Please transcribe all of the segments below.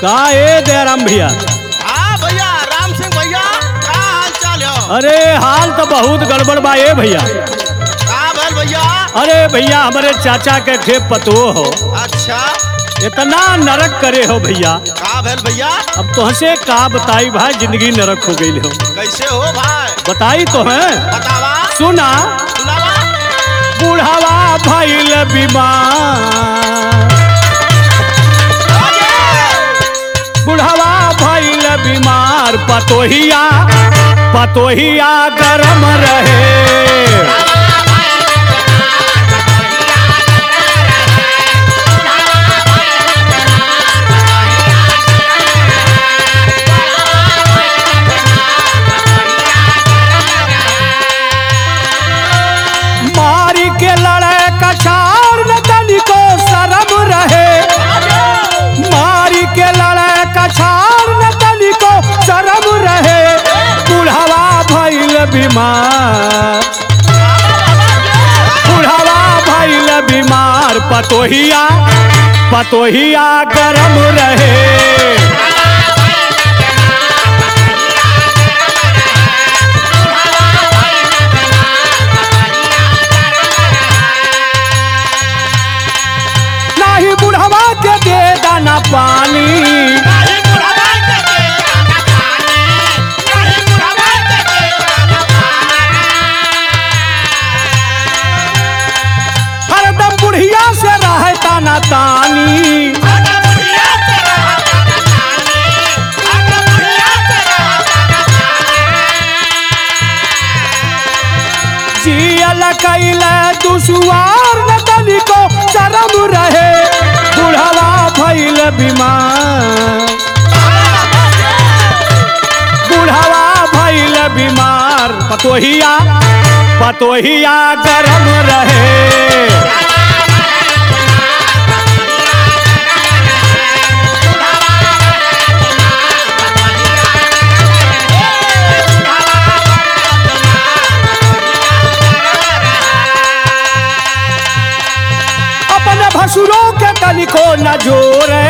का ए दयाराम भैया हाँ भैया राम सिंह भैया का हाल चाल हो अरे हाल तो बहुत गड़बड़ बा ए भैया का भैल भैया अरे भैया हमारे चाचा के खेप पतो हो अच्छा इतना नरक करे हो भैया का भैल भैया अब तुहसे का बताई भाई जिंदगी नरक हो गई हो कैसे हो भाई बताई तो है बतावा सुना सुनावा बुढ़ावा भइल बीमार बुढ़ावा भइल बीमार पतोहिया पतोहिया गरम रहे मारी के लड़े कछाड़ न तनिको शरम रहे मारी के लड़े कछाड़ न तनिको शरम रहे बुढ़ावा भइल बीमार बुढ़ावा भइल बीमार पतोहिया पतोहिया गरम रहे नाही बुढ़वा के दे दाना पानी हरदम बुढ़िया से रहे ताना तानी जियल कैल दुसुआर न तनिको शरम रहे बुढ़वा भइल बीमार बुढ़वा भइल बीमार पतोहिया पतोहिया गरम रहे अपने भसुरों के तनिको न जोरे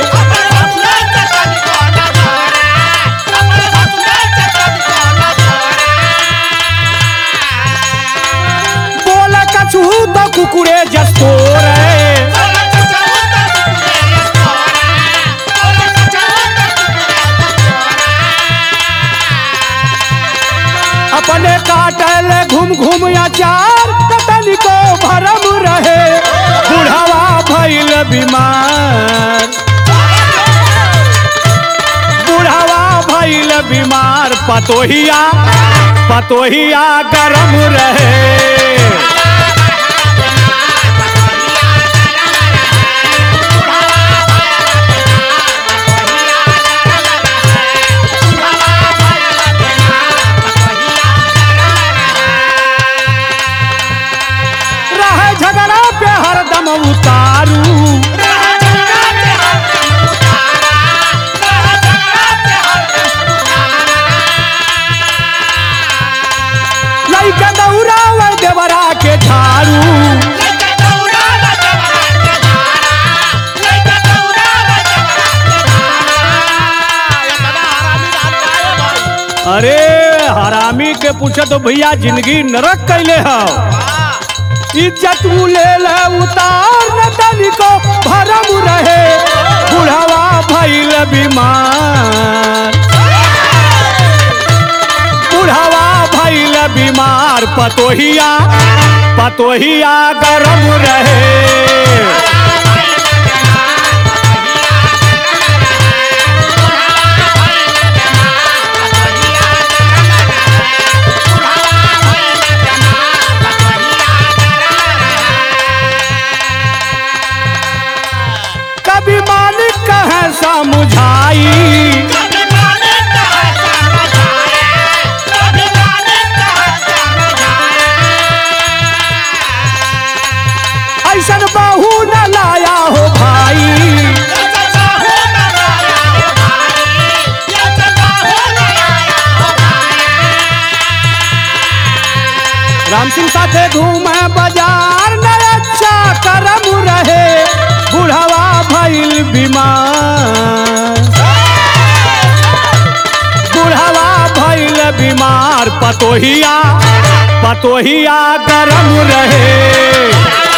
बोल कछु तो कुकुरे जस्तोरे अपने काटल घूम घूम अचार कतन को भरम रहे बुढ़ावा भइल बीमार बुढ़ावा भइल बीमार पतोहिया पतोहिया गरम रहे रहे झगड़ा पे हरदम उतारू लइका दौड़ावे देवरा के झाड़ू अरे हरामी के पूछे तो भैया जिंदगी नरक कैले हो इज्जत उ ले ले उतार न तनिको भरम रहे बुढ़ावा भइल बीमार बुढ़ावा भइल बीमार पतोहिया पतोहिया गरम रहे कभी मालिक कहे समझाई ऐसन बहू न लाया हो भाई राम सिंह साथे घूमे बाजार न अच्छा करम रहे बुढ़वा भइल बीमार पतोहिया पतोहिया गरम रहे